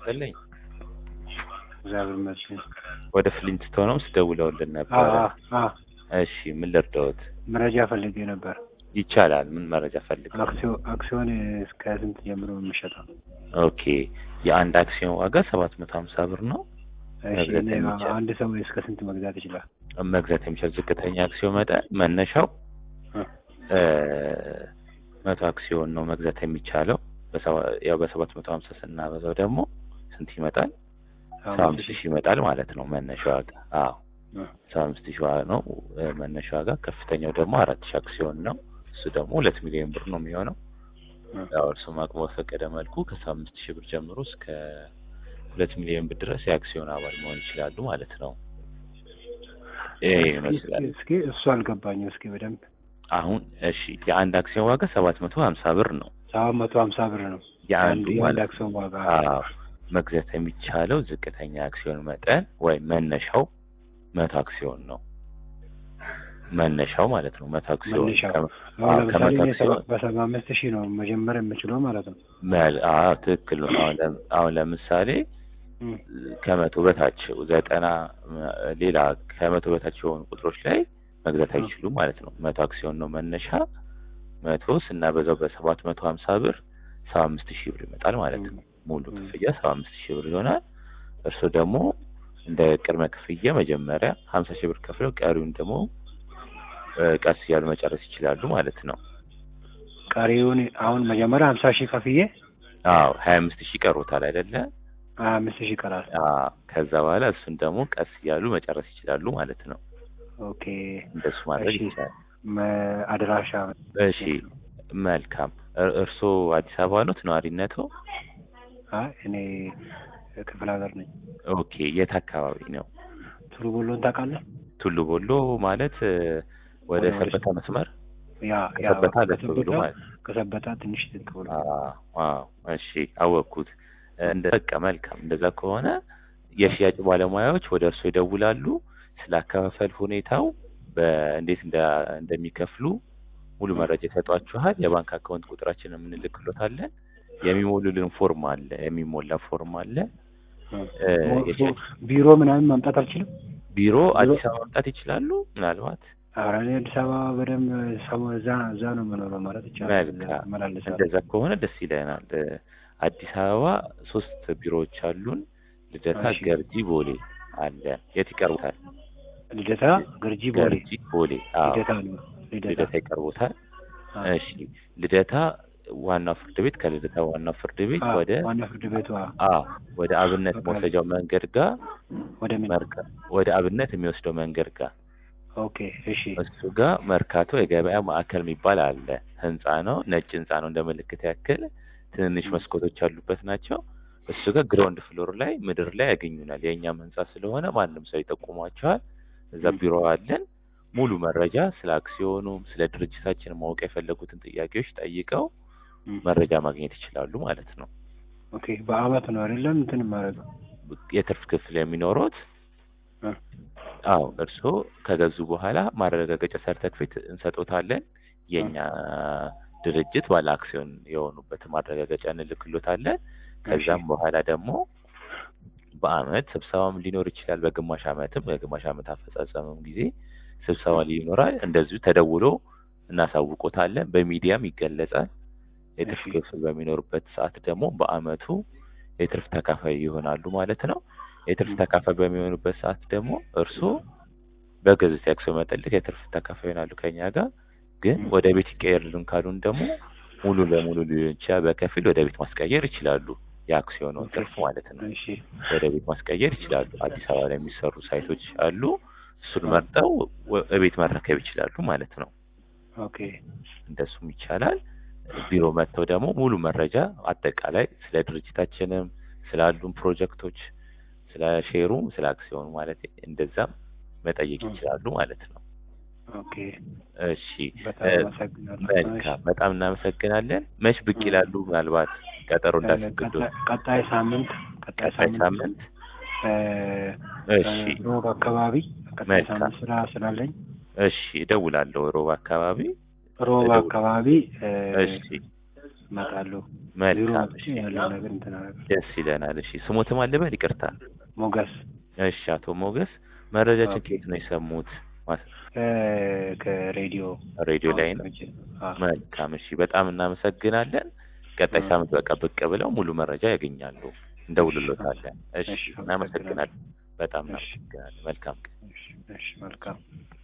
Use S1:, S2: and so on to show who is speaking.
S1: ይስጥልኝ።
S2: እግዚአብሔር ይመስገን።
S1: ወደ ፍሊንትስቶን ሆምስ ደውለውልን
S2: አ
S1: ነበረ።
S2: አ አ
S1: እሺ ምን ልርዳዎት?
S2: መረጃ ፈልጌ ነበር።
S1: ይቻላል። ምን መረጃ ፈልገው?
S2: አክሲዮ- አክሲዮን እስከ ስንት ጀምሮ ነው የሚሸጠው?
S1: ኦኬ የአንድ አክሲዮን ዋጋ ሰባት መቶ ሀምሳ ብር ነው።
S2: እሺ
S1: መግዛት
S2: እኔ
S1: የሚቻል-
S2: አንድ ሰው እስከ ስንት መግዛት ይችላል?
S1: መግዛት የሚችል ዝቅተኛ አክሲዮን መጠን መነሻው
S2: እ
S1: እ መቶ አክሲዮን ነው መግዛት የሚቻለው። በሰባ- ያው በሰባት መቶ ሀምሳ ስናበዛው ደግሞ ስንት ይመጣል? ሰባ አምስት ሺህ ይመጣል ማለት ነው መነሻ ዋጋ። አዎ
S2: እ
S1: ሰባ አምስት ሺህ ዋጋ ነው እ መነሻ ዋጋ። ከፍተኛው ደግሞ አራት ሺህ አክሲዮን ነው። እሱ ደግሞ ሁለት ሚሊዮን ብር ነው የሚሆነው።
S2: እ
S1: ያው እርሱም አቅሙ በፈቀደ መልኩ ከሰባ አምስት ሺህ ብር ጀምሮ እስከ ሁለት ሚሊዮን ብር ድረስ የአክሲዮን አባል መሆን ይችላሉ ማለት ነው። ይሄ ይመስላል።
S2: እስኪ እስኪ እሱ አልገባኝም። እስኪ በደንብ
S1: አሁን እሺ የአንድ አክሲዮን ዋጋ ሰባት መቶ ሀምሳ ብር ነው።
S2: ሰባት መቶ ሀምሳ ብር ነው
S1: የአንዱ
S2: የአንድ
S1: ማለት
S2: አክሲዮን ዋጋ።
S1: አዎ መግዛት የሚቻለው ዝቅተኛ አክሲዮን መጠን ወይም መነሻው መቶ አክሲዮን ነው። መነሻው ማለት ነው መቶ አክሲዮን
S2: መነሻው
S1: ከ-
S2: አሁን
S1: አዎ፣
S2: ለምሳሌ
S1: ከመቶ
S2: እኔ
S1: አክሲዮን
S2: ሰባ- በሰባ አምስት ሺህ ነው መጀመር የምችለው ማለት ነው።
S1: መል- አዎ ትክክል ነው። አሁን ለም- አሁን ለምሳሌ
S2: እ
S1: ከመቶ በታች ዘጠና ም- ሌላ ከመቶ በታች የሆኑ ቁጥሮች ላይ መግዛት
S2: እ
S1: አይችሉም ማለት ነው። መቶ አክሲዮን ነው መነሻ። መቶ ስናበዛው በሰባት መቶ ሀምሳ ብር ሰባ አምስት ሺህ ብር ይመጣል ማለት ነው። ሙሉ
S2: እ
S1: ክፍያ ሰባ አምስት ሺህ ብር ይሆናል። እርስዎ ደግሞ እንደ ቅድመ ክፍያ መጀመሪያ ሀምሳ ሺህ ብር ከፍለው ቀሪውን ደግሞ እ ቀስ እያሉ መጨረስ ይችላሉ ማለት ነው።
S2: ቀሪውን አሁን መጀመሪያ ሀምሳ ሺህ ከፍዬ
S1: አዎ ሀያ አምስት ሺህ ቀሮታል አይደለ?
S2: ሀያ አምስት ሺህ ይቀራል።
S1: አዎ ከዛ በኋላ እሱን ደግሞ ቀስ እያሉ መጨረስ ይችላሉ ማለት ነው።
S2: ኦኬ
S1: እንደሱ ማድረግ
S2: እሺ።
S1: ይቻላል።
S2: መ- አድራሻ
S1: እሺ መልካም። እር- እርስዎ አዲስ አበባ ኖት ነዋሪነቶ?
S2: አይ እኔ ክፍለ ሀገር ነኝ።
S1: ኦኬ የት አካባቢ ነው?
S2: ቱሉ ቦሎን ታውቃለህ?
S1: ቱሉ ቦሎ ማለት እ፣ ወደ
S2: ወደ- ወደ-
S1: ሰበታ መስመር
S2: ያ ያ
S1: ከሰበታ አለፍ ብሎ
S2: ከሰበታ
S1: ማለት
S2: ከሰበታ ትንሽ ዝቅ ብሎ
S1: አዎ አዎ፣ እሺ አወቅኩት። እንደ በቃ መልካም። እንደዛ ከሆነ የሽያጭ ባለሙያዎች ወደ እርስዎ ይደውላሉ። ስለ አከፋፈል ሁኔታው በእንዴት እንደ- እንደሚከፍሉ ሙሉ መረጃ ይሰጧችኋል። የባንክ አካውንት ቁጥራችንን የምንልክሎታለን። የሚሞሉልን ፎርም አለ፣ የሚሞላ ፎርም አለ። እ፣ የሽያጭ
S2: ቢሮ ምናምን ማምጣት አልችልም።
S1: ቢሮ
S2: ቢሮ-
S1: አዲስ አበባ መምጣት ይችላሉ። ምናልባት
S2: ኧረ እኔ አዲስ አበባ በደንብ ሰሞ እዛ እዛ ነው የምኖረው ማለት ይቻላል።
S1: መልካም።
S2: እመላለሳለሁ።
S1: እንደዛ ከሆነ ደስ ይለናል። እ፣ አዲስ አበባ ሶስት ቢሮዎች አሉን። ልደታ፣
S2: እሺ።
S1: ገርጂ፣ ቦሌ አለ። የት ይቀርቡታል?
S2: ልደታ፣ ገርጂ፣ ቦሌ።
S1: ገርጂ፣ ቦሌ። አዎ
S2: ልደታ ነው ልደታ።
S1: ልደታ ይቀርቡታል።
S2: አዎ።
S1: እሺ ልደታ ዋናው ፍርድ ቤት ከልደታ ዋናው ፍርድ ቤት
S2: አዎ፣
S1: ወደ
S2: ዋና ፍርድ ቤቱ አዎ።
S1: አዎ ወደ አብነት
S2: በቃ።
S1: መውሰጃው መንገድ ጋር
S2: ወደ ምን?
S1: መርካ ወደ አብነት የሚወስደው መንገድ ጋር
S2: ኦኬ እሺ።
S1: እሱ ጋር መርካቶ የገበያ ማዕከል የሚባል አለ። ህንጻ ነው፣ ነጭ ህንጻ ነው። እንደ ምልክት ያክል ትንንሽ መስኮቶች ያሉበት ናቸው። እሱ ጋር ግራውንድ ፍሎር ላይ ምድር ላይ ያገኙናል። የእኛም ህንጻ ስለሆነ ማንም ሰው ይጠቁሟቸዋል። እዛ
S2: ም።
S1: ቢሮ አለን። ሙሉ መረጃ ስለ አክሲዮኑም ስለ ድርጅታችን ማወቅ የፈለጉትን ጥያቄዎች ጠይቀው
S2: ም።
S1: መረጃ ማግኘት ይችላሉ ማለት ነው።
S2: ኦኬ በአመት ነው አይደለም እንትን ማድረገው
S1: የትርፍ ክፍል የሚኖሩት
S2: እ።
S1: አዎ እርስዎ ከገዙ በኋላ ማረጋገጫ ሰርተፍኬት እንሰጦታለን። የእኛ ድርጅት ባለ አክሲዮን የሆኑበት ማረጋገጫ እንልክሎታለን። ከዛም በኋላ ደግሞ በአመት ስብሰባም ሊኖር ይችላል። በግማሽ አመትም በግማሽ አመት አፈጻጸምም ጊዜ ስብሰባ ይኖራል። እንደዚሁ ተደውሎ እናሳውቆታለን። በሚዲያም ይገለጻል። የትርፍ
S2: እሺ።
S1: ክፍል በሚኖርበት ሰዓት ደግሞ በአመቱ የትርፍ ተካፋይ ይሆናሉ ማለት ነው። የትርፍ
S2: ም።
S1: ተካፋይ በሚሆኑበት ሰዓት ደግሞ እርስዎ በገዙት የአክሲዮን መጠን ልክ የትርፍ ተካፋይ ይሆናሉ ከኛ ጋር። ግን
S2: ም።
S1: ወደ ቤት ይቀየርልን ካሉን ደግሞ ሙሉ ለሙሉ ሊሆን ይችላል፣ በከፊል ወደ ቤት ማስቀየር ይችላሉ። የአክሲዮኑን ትርፍ ማለት ነው።
S2: እሺ
S1: ወደ ቤት ማስቀየር ይችላሉ። አዲስ አበባ ላይ የሚሰሩ ሳይቶች አሉ። እሱን
S2: አ።
S1: መርጠው ወ- እቤት መረከብ ይችላሉ ማለት ነው።
S2: ኦኬ
S1: እንደሱም ይቻላል። ቢሮ መጥተው ደግሞ ሙሉ መረጃ አጠቃላይ ስለ ድርጅታችንም ስላሉን ፕሮጀክቶች፣ ስለ ሼሩም፣ ስለ አክሲዮኑ ማለት እንደዛም መጠየቅ
S2: እ።
S1: ይችላሉ ማለት ነው።
S2: ኦኬ
S1: እሺ
S2: በጣም
S1: እ፣
S2: አመሰግናለሁ።
S1: መልካም በጣም እናመሰግናለን። መች ብቅ
S2: እ።
S1: ይላሉ? ምናልባት ቀጠሮ እንዳስገዱ
S2: ቀጣይ- ቀጣይ ሳምንት ቀጣይ
S1: ቀጣይ
S2: ሳምንት
S1: ሳምንት
S2: እ፣
S1: እሺ
S2: ሮብ አካባቢ ቀጣይ
S1: መልካም።
S2: ሳምንት ስራ ስላለኝ
S1: እሺ እደውላለሁ ሮብ አካባቢ
S2: ሮብ
S1: እደውል-
S2: አካባቢ እ፣
S1: እሺ
S2: እመጣለሁ። ቢሮ
S1: መልካም
S2: መጥቼ
S1: እሺ
S2: ያለው ነገር እንትን አደርጋለሁ።
S1: ደስ ይለናል እሺ ስሞትም አልበል ይቅርታ
S2: ሞገስ
S1: እሺ አቶ ሞገስ መረጃችን
S2: ኦኬ።
S1: ከየት ነው የሰሙት ማስ-
S2: ከ- ከሬዲዮ
S1: ሬዲዮ ላይ ነው
S2: አዎ።
S1: መልካም እሺ በጣም እናመሰግናለን ቀጣይ
S2: እ።
S1: ሳምንት በቃ ብቅ ብለው ሙሉ መረጃ ያገኛሉ እንደውልሎታለን እሺ
S2: እሺ፣
S1: እናመሰግናለን በጣም
S2: እሺ።
S1: እናመሰግናለን መልካም ቀን
S2: እሺ፣ እሺ፣ መልካም